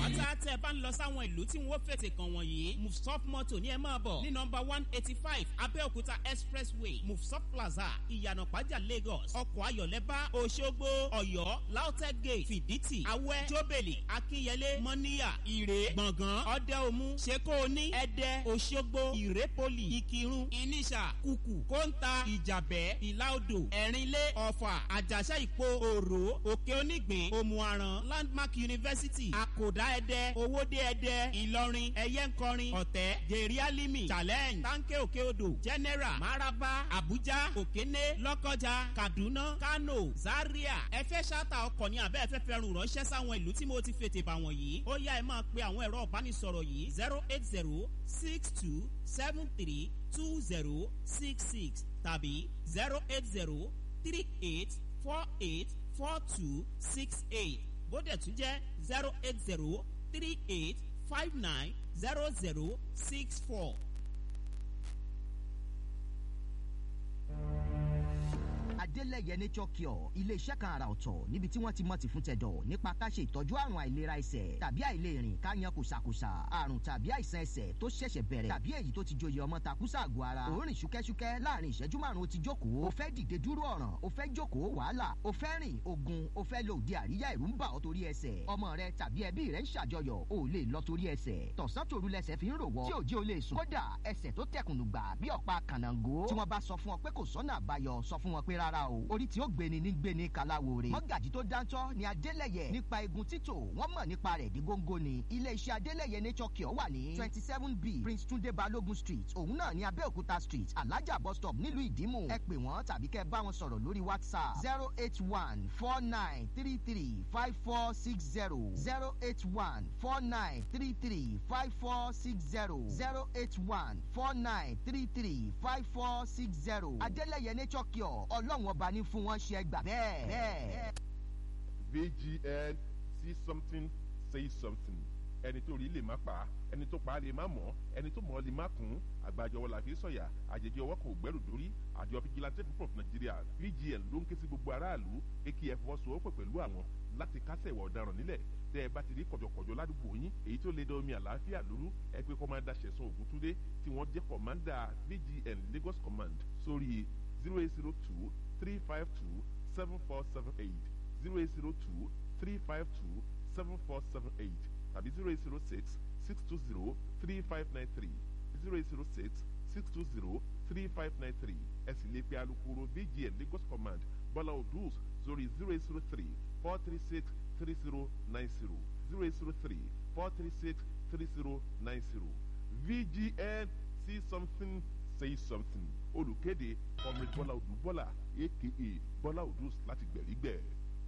pátápátá tẹ́ ẹ bá ń lọ sáwọn ìlú tí wọ́n fètè kàn wọ̀nyí mufsop moto ní ẹ máa bọ̀ ní nọmba one eighty five abẹ́òkúta expressway mufsop plaza ìyànà pàjá lagos ọkọ̀ ayọ̀lẹ́bá òṣogbo ọ̀yọ́ lautech gate fìdítì awẹ́ jóbèlì akínyẹlé mọ́níyà ìrè gbọ̀ngàn ọ̀dẹ́omu ṣekóoní ẹ̀dẹ́ òṣogbo ìrépolì ìkírun ìníṣà kùkù kóńtà ìjàbẹ́ ìlàodò ẹ̀rínlé ọ̀fà àjàṣà ìpo òrò òkè onígbìn òmùaran landmark university àkòdá ẹ̀dẹ́ owóde ẹ̀dẹ́ ìlọrin ẹ̀yẹ́nkọrin ọ̀tẹ́ gèrè alimi challenge tanke òkè odò general maraba abuja òkéné lọ́kọjà kaduna kano zaria ẹ fẹ́ ṣáta ọkọ̀ ní abẹ́ ẹ fẹ́ fẹ́ rùn ránṣẹ́ sáwọn ìlú tí mo ti fètè bà wọ̀nyí ó yá ẹ máa pe àwọn ẹ̀rọ ìbánisọ̀rọ̀ yìí zero eight zero six two seven three two zero six six tàbí zero eight zero three eight four eight four two six eight bóde tún jẹ́ zero eight zero three eight five nine zero zero six four. adélẹ̀yẹ nature cure ilé-iṣẹ́ kan àrà ọ̀tọ̀ níbi tí wọ́n ti mọ̀ ti fún tẹ̀dọ̀ nípa ká ṣe ìtọ́jú àrùn àìlera ẹsẹ̀ tàbí àìlèrìn ká yan kòsàkòsà àrùn tàbí àìsàn ẹsẹ̀ tó ṣẹ̀ṣẹ̀ bẹ̀rẹ̀ tàbí èyí tó ti joyè ọmọ takùsà àgọ́ ara òórìn ṣúkẹ́ṣúkẹ́ láàrin ìṣẹ́jú márùn-ún ó ti jókòó o fẹ́ dìde dúró ọ̀ràn o fẹ́ jókòó wàhálà o fẹ́ rìn ogun o fẹ́ lo òde àríyá ìrú ń bà ọ́ torí ẹsẹ̀ ọmọ rẹ tàbí ẹbí rẹ ń ṣàjọyọ̀ o ò lè lọ torí ẹsẹ̀ tọ̀sán tòru lẹsẹ̀ fi ń rò wọ́ tí òjì o lè sùn kódà ẹsẹ̀ tó tẹkùnù gbà bí ọ̀pá kànáńgó tí wọ́n bá sọ fún ọ pé kò sọ́nà àbáyọ sọ fún wọn pé rárá o orí tí ó gbéni ní gbéni kaláwore mọ́gàjì tó dáńtọ́ ni adélẹ̀yẹ nípa egun títò wọ́n mọ̀ nípa rẹ̀ dí góńgó ni iléeṣẹ́ adélẹ̀yẹ nature cure wà ní twenty seven b prince tunde balogun street òun náà ní abẹ́òkúta street alájà bus stop nílùú ìdímù ẹ pè wọ́n tàbí kẹ́ bá wọn sọ̀rọ̀ lórí whatsapp zero eight one four nine three three five four six zero zero eight one four nine three three five four six zero zero eight one four nine three three five four six zero adélẹ̀yẹ nature cure ọlọ́run ọba ní fún wọn ṣe ẹgbà bẹ́ẹ̀ bẹ́ẹ̀. vgn see something say something ẹni tó rí lè má pa á ẹni tó pa á lè má mọ̀ ẹni tó mọ̀ ọ́ lè má kún àgbàjọwọ́ la fi sọ̀yà àjèjì ọwọ́ kò gbẹ́rù dórí àjọ vigilante group of nigeria vgn ló ń ké sí gbogbo aráàlú akf fọwọ́sowọ́pọ̀ pẹ̀lú àwọn láti kásẹ̀ ìwà ọ̀daràn nílẹ̀ tẹ́ ẹ bá ti rí kọ̀jọ̀kọ̀jọ̀ ládùúgbò yín èyí tó lè da omi àlàáfíà lóru ẹ pé kọ́mándà ṣẹ̀sán ògúntúndé tí wọ́n jẹ́ kọ̀mándà vgn lagos command sórí zero eight zero two three five two seven four seven eight zero eight zero two three five two seven four seven eight tàbí zero eight zero six six two zero three five nine three zero eight zero six six two zero three five nine three ẹ sì lè pe alukoro vgn lagos command bọ́lá odus sórí zero eight zero three four three six three zero nine zero zero eight zero three four three six three zero nine zero vgn see something say something olùkéde comrade bọ́lá odù bọ́lá aka bọ́lá odus láti gbẹ̀rígbẹ̀.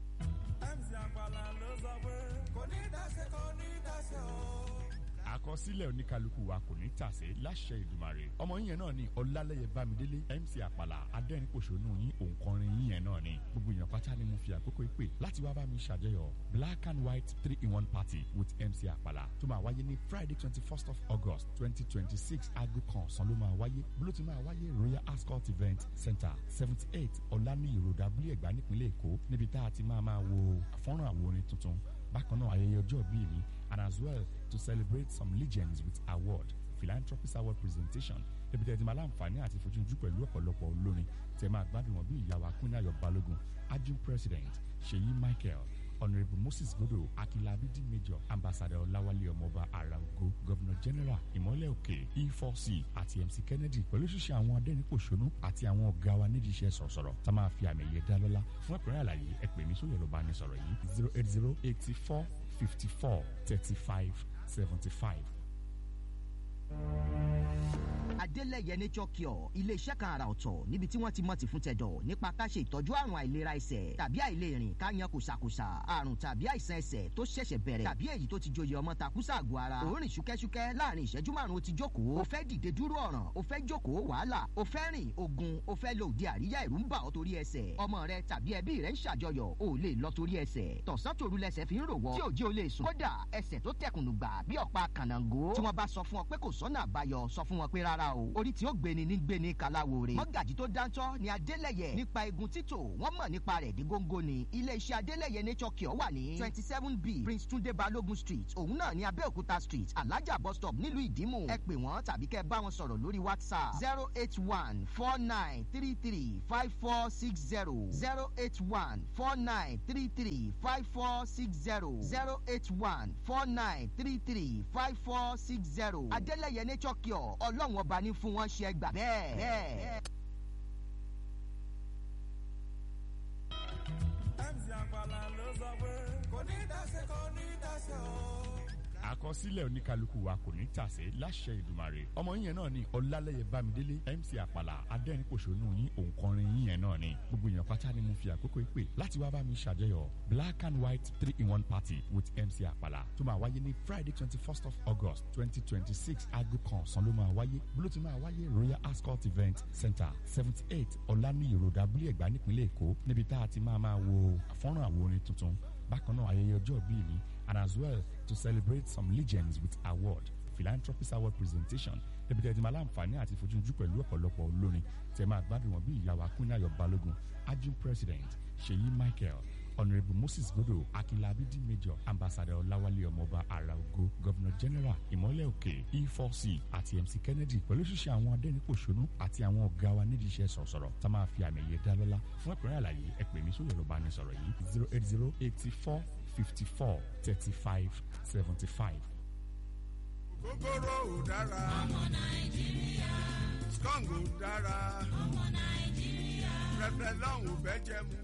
mc àgbàlá ló sọ pé kò ní dáṣe kò ní dáṣe o. àkọsílẹ̀ oníkálukú wa kò ní tàsé láṣẹ ìdùmarè ọmọ yín náà ni ọlálẹ́yẹ bámidélé mc àpàlà adẹ́rìnpòṣónú yín òǹkọrin yín yẹn náà ni gbogbo èèyàn pátá ni mo fi àkókò ìpè láti wá bá mi ṣàjọyọ̀ black and white three in one party with mc àpàlà tó máa wáyé ní friday twenty first of august twenty twenty six aago kan ọ̀sán ló máa wáyé bó ti máa wáyé royal ascot event center seventy eight ọ̀lànìyí road abúlé ẹ̀gbá nípínlẹ̀ èkó níbi tá a ti máa máa wo àfọ́nrán àwòrán tuntun bákan náà ayẹyẹ ọjọ́ bíi mi and as well to celebrate some legends with award philanthropist award presentation ebi tẹ̀ ti máa láǹfààní àti fojú pẹ̀lú ọ̀pọ̀lọpọ̀ olórin tẹ̀ máa gbádùn wọn bí ìyàwó akúnyàyọ̀ balógun ajun president ṣèyí michael honourable moses godo akilabidi major ambassador ọláwálé ọmọọba arago governor general ìmọ̀lẹ̀ òkè e4c àti mc kennedy pẹ̀lú ṣíṣe àwọn adẹ́rìnpòṣónú àti àwọn ọ̀gá wa nídìí iṣẹ́ sọ̀rọ̀sọ̀rọ̀ tá máa fi àmì ẹ̀yẹ dá lọ́lá fún ẹ̀kúnrẹ́ àlàyé ẹ pè mí sórí ẹ̀rọ ìbánisọ̀rọ̀ yìí zero eight zero eighty four fifty four thirty five seventy five. adélẹ̀yẹ nature cure ilé-iṣẹ́ kan àrà ọ̀tọ̀ níbi tí wọ́n ti mọ̀ ti fún tẹ̀dọ̀ nípa ká ṣe ìtọ́jú àrùn àìlera ẹsẹ̀ tàbí àìlèrìn ká yan kòsàkòsà àrùn tàbí àìsàn ẹsẹ̀ tó ṣẹ̀ṣẹ̀ bẹ̀rẹ̀ tàbí èyí tó ti joyè ọmọ takùsà àgọ́ ara òórìn ṣúkẹ́ṣúkẹ́ láàrin ìṣẹ́jú márùn-ún ó ti jókòó o fẹ́ dìde dúró ọ̀ràn o fẹ́ jókòó wàhálà o fẹ́ rìn ogun o fẹ́ lo òde àríyá ìrú ń bà ọ́ torí ẹsẹ̀ ọmọ rẹ tàbí ẹbí rẹ ń ṣàjọyọ̀ o ò lè lọ torí ẹsẹ̀ tọ̀sán tòru lẹsẹ̀ fi ń rò wọ́ tí òjì o lè sùn kódà ẹsẹ̀ tó tẹkùnù gbà bí ọ̀pá kànáńgó tí wọ́n bá sọ fún ọ pé kò sọ́nà àbáyọ sọ fún wọn pé rárá o o orí tí ó gbéni ní gbéni kàláwòrè mọ́gàjì tó dáńtọ́ ni adélẹ̀yẹ nípa egun títò wọ́n mọ̀ nípa rẹ̀ dí góńgó ni iléeṣẹ́ adélẹ̀yẹ nature cure wà ní twenty seven b prince tunde balogun street òun náà ní abẹ́òkúta street alájà bus stop nílùú ìdímù ẹ pè wọ́n tàbí kẹ́ bá wọn sọ̀rọ̀ lórí whatsapp zero eight one four nine three three five four six zero zero eight one four nine three three five four six zero zero eight one four nine three three five four six zero adélẹ̀yẹ nature cure ọlọ́run ọba ní fún wọn ṣe gbà bẹ́ẹ̀ bẹ́ẹ̀. mc àpàlà ló sọ pé kò ní dáṣe kò ní dáṣe o. àkọsílẹ̀ oníkálukú wa kò ní tàsé láṣẹ ìdùmarè ọmọ yín yẹn náà ni ọlálẹ́yẹ bámidélé mc àpàlà adẹ́rìnpòṣónú yín òǹkọrin yín yẹn náà ni gbogbo èèyàn pátá ni mo fi àkókò ìpè láti wá bá mi ṣàjọyọ̀ black and white three in one party with mc àpàlà tó máa wáyé ní friday twenty first of august twenty twenty six aago kan ọ̀sán ló máa wáyé bólú ti máa wáyé royal ascot event center seventy eight ọ̀lànìyí road abúlé ẹ̀gbá nípínlẹ̀ èkó níbi tá a ti máa máa wo àfọ́nrán àwo orin tuntun bákan náà ayẹyẹ ọjọ́ bíi mi and as well to celebrate some legends with award philanthropist award presentation níbi tẹ́ ẹ ti máa láǹfààní àti fojú pẹ̀lú ọ̀pọ̀lọpọ̀ olórin tẹ́ máa gbádùn wọn bí ìyàwó akúnyàyọ̀ balógun ajun president ṣèyí michael honourable moses godo akinlabidi major ambassador ọláwálé ọmọọba araogo governor general ìmọ̀lẹ̀ òkè e4c àti mc kennedy pẹ̀lú ṣíṣe àwọn adẹ́nipòṣónú àti àwọn ọ̀gá wa nídìí iṣẹ́ sọ̀sọ̀rọ̀ tá máa fi àmì ẹ̀yẹ dá lọ́lá fún ẹ̀kúnrẹ́ àlàyé ẹ pè mí sórí ẹ̀rọ ìbánisọ̀rọ̀ yìí zero eight zero eighty four fifty four thirty five seventy five. kòkòrò ò dára. ọmọ nàìjíríà. skong ò dára. ọmọ nàìjíríà. pẹpẹ lọ́hùn fẹ́ jẹ mu.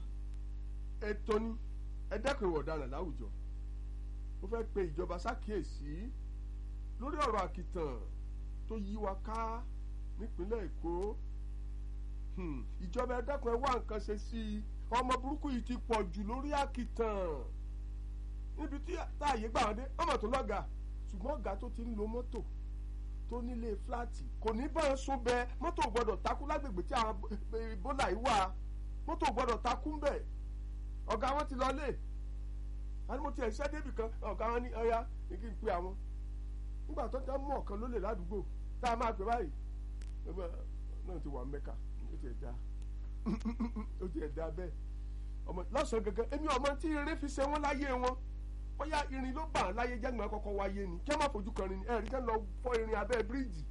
ètò ni ẹ dẹ́kun ìwà ọ̀daràn láwùjọ mo fẹ́ pe ìjọba ṣàkíyèsí lórí ọ̀rọ̀ àkìtàn tó yí wa ká nípínlẹ̀ èkó Hmm, ìjọba ẹ dẹ́kun ẹ wá nǹkan ṣe sí i ọmọ burúkú yìí ti pọ̀ jù lórí àkìtàn níbi tí táàyè gbà wọn dé ọmọ tó lọ́gà ṣùgbọ́n ọ̀gá tó ti ń lo mọ́tò tó nílé fúláàtì kò ní bá ń sún bẹ mọ́tò gbọ́dọ̀ takú lágbègbè tí àwọn bólà yìí wà mọ́tò gbọ́dọ̀ takú ń bẹ̀ ọ̀gá wọn ti lọlé àni mo ti ẹ̀ ṣẹ́ débì kan ọ̀gá wọn ní ọ̀ya ní kí n pe àwọn nígbà tó tẹ́ mú ọ̀kan lólè ládùúgbò tá a máa pè báyìí náà ti wà mẹ́ka ó ti ẹ̀ dá ó ti ẹ̀ dá bẹ́ẹ̀ ọmọ lọ́sàn-án gangan èmi ọmọ tí irin fi ṣe wọ́n láyé wọn bóyá irin ló bà á láyé jẹ́gbọ̀n kọ́kọ́ wáyé ni kí wọ́n má fojú kan rin ni ẹ̀rí kẹ́ ń lọ fọ́ irin abẹ́ bíríìjì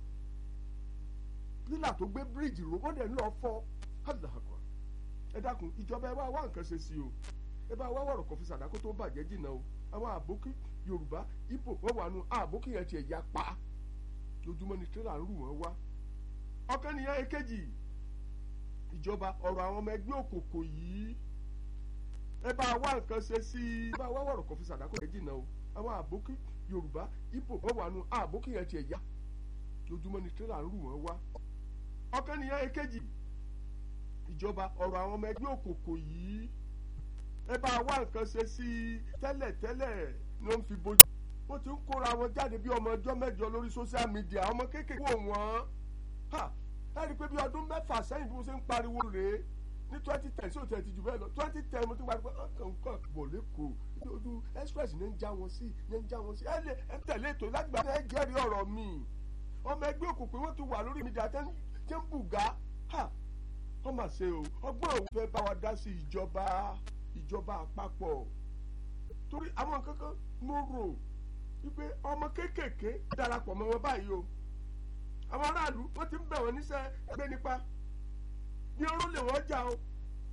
pílà tó gbé bíríìjì rò wọ́n dẹ̀ ń lọ fọ́ hàdàkọ̀ ẹ dákun ìjọba ẹ bá wá nǹkan ṣe sí o ẹ bá wá wọ̀rọ̀ kan fi sàdákó tó bàjẹ́ jìnnà o àwọn àbókí yorùbá ibo wọ́n wà nù àbókí yẹn tiẹ̀ ya pa lójúmọ́ ni tírélà ń rù wọ́n wá ọ̀kan nìyẹn èkejì ìjọba ọ̀rọ̀ àwọn ọmọ ẹgbẹ́ òkòkò yìí ẹ bá wá nǹkan ṣe sí i ẹ bá wá wọ̀rọ̀ kan fi sàdákó yẹn jìnnà o àwọn àbókí yorùbá ibo wọ́n wà nù àbókí yẹn tiẹ̀ ya lójúmọ́ ni tírélà ń rù wọ́n wá ọ̀kan nìyẹn èkejì ìjọba ọ̀rọ̀ àwọn ọmọ ẹgbẹ́ òkòkò yìí ẹ bá wá nǹkan ṣe sí i tẹ́lẹ̀ tẹ́lẹ̀ ló ń fi bójú wọ́n ti ń kóra wọn jáde bí ọmọ ọjọ́ mẹ́jọ lórí social media ọmọ kéékèèké wò wọ́n ha ẹ rí i pé bí ọdún mẹ́fà sẹ́yìn bí mo ṣe ń pariwo rèé ní twenty ten sí òtún ẹ̀ ti jù bẹ́ẹ̀ lọ twenty ten mo ti pariwo ọkàn nǹkan bọ̀ lẹ́kọ̀ọ́ ojú express ní ń já wọn sí ní ń já wọn sí ẹ lè ẹ tẹ̀lé ètò lágbà ẹ jẹ́rìí ọ̀rọ̀ mi ọmọ ẹgbẹ́ òkùnkùn wọn ti wà lórí media tẹ́ ń bùgá ha wọ́n mà ṣe o ọgbọ́n òun fẹ́ bá wa dá sí ìjọba ìjọba àpapọ̀ torí àwọn kankan mo rò wípé ọmọ kéékèèké darapọ̀ mọ́ wọn báyìí o àwọn aráàlú wọ́n ti ń bẹ̀ wọ́n níṣẹ́ gbé nípa bí oró lè wọ́n jà o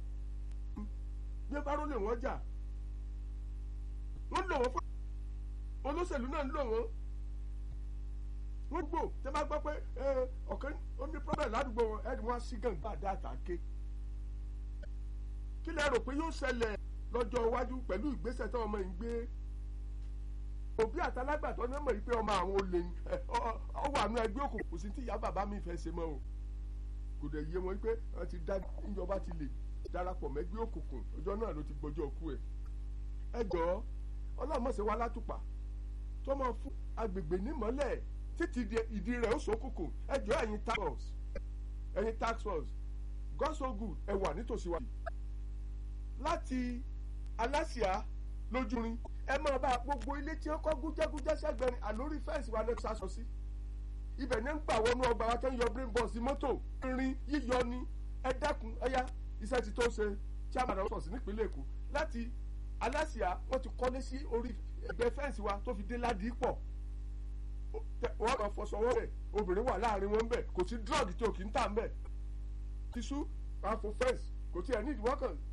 bí oró lè wọ́n jà wọ́n lò wọ́n fún olóṣèlú náà ń lò wọ́n wọ́n gbò tẹ́ bá gbọ́ pé ọ̀kan ó ní problem ládùúgbò wọn ẹ̀ẹ́dì wọn á sí gàǹgbà dá àtàké kí lẹ rò pé yóò ṣẹlẹ̀ lọ́jọ́ iwájú pẹ̀lú ìgbésẹ̀ tí ọmọ yìí ń gbé òbí àtàlágbàtọ́ ní ọmọ yìí pé ọmọ àwọn olè ọ wà nù ẹgbẹ́ òkùnkùn kò sí tí ìyá bàbá mi fẹ́ ṣe mọ́ o kò dẹ̀ yé wọn pé wọ́n ti dá ìjọba ti lè darapọ̀ mẹ́gbẹ́ òkùnkùn ọjọ́ náà ló ti gbọ́jọ́ kú ẹ̀ ẹ jọ̀ọ́ ọlọ́mọ̀ọ́sẹ̀ wa látùpà tó máa fún agbègbè nímọ́lẹ̀ títí ìdí rẹ̀ ó ṣókùnkùn ẹ jọ̀ọ́ ẹ̀yin tax force ẹ̀yin tax force God so good ẹ wà nítòsí wa láti aláṣìá lójúrin ẹ máa bá gbogbo ilé tí wọn kọ́ gúnjẹ́gúnjẹ́ sẹ́gbẹ̀rin àlórí fẹ́ǹsì wa lẹ́nu sásọ sí ibẹ̀ ní ń gbà wọnú ọgbà wa tẹ́ ń yọ brain box mọ́tò rin yíyọ ni ẹ dákun ẹyá iṣẹ́ ti tó ṣe chairman of sọ̀sì nípínlẹ̀ èkó láti aláṣìá wọ́n ti kọ́lé sí orí ẹgbẹ́ fẹ́ǹsì wa tó fi dé ládìí pọ̀ wọ́n kàn fọṣọwọ́ bẹ̀ obìnrin wà láàrin wọn bẹ̀ kò sí drug tí o kì í tà ń bẹ̀ tìṣú àfọ fẹ́ǹsì kò tí ẹ̀ ní ìdíwọ́ kan